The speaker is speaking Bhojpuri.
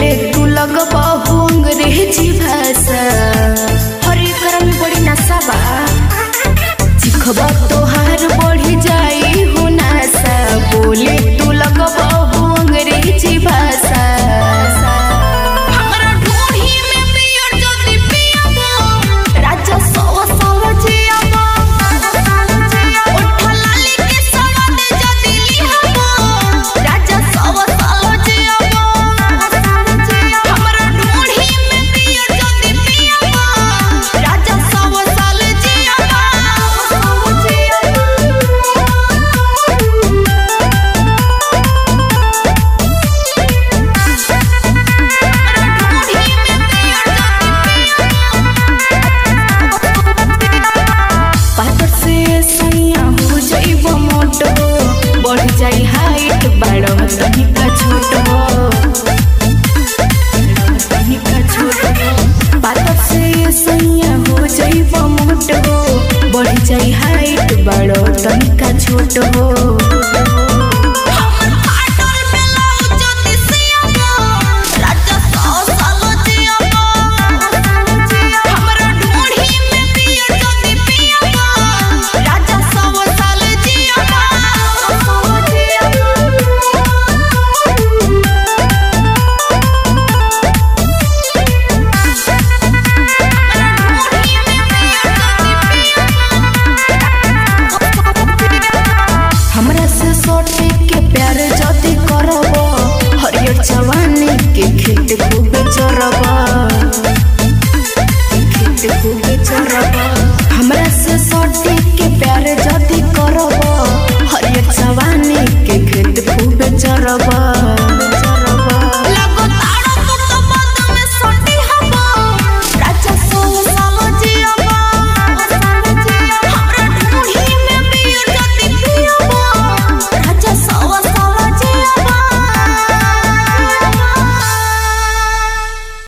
बोले तू लगबहु अंग्रेजी भाषा हर एकरा में बड़ी नशा बा चिखबा तोहार बढ़ी जाई हो नासा बोले तू लगबहु अंग्रेजी भाषा हमरा ढोही में पियर जदी पियबो राजा सव सव जियबो उठा लाली के सवाद जदी लिहबो राजा सव सव जियबो हमरा ढोही में पियर जदी पियबो राजा सव सव जियबो सव पातर से सैया हो जाइब मोट हो बढ़ जाई हाइट बड़ तनिका छोट हो तनिका छोट हो पातर से सैया हो जाइब मोट हो बढ़ जाई हाइट बड़ तनिका छोट हो राजा सौ साल जियबो हमरा ढोढ़ी में पियर जदी पियबो राजा सौ साल जियबो हमरा से सोटे के प्यार जदी करब हरियर जवानी के खेत खूब चरब खेत खूब चरब हमरा से सोटे के प्यार जदी करब हरियर जवानी के खेत खूब चरब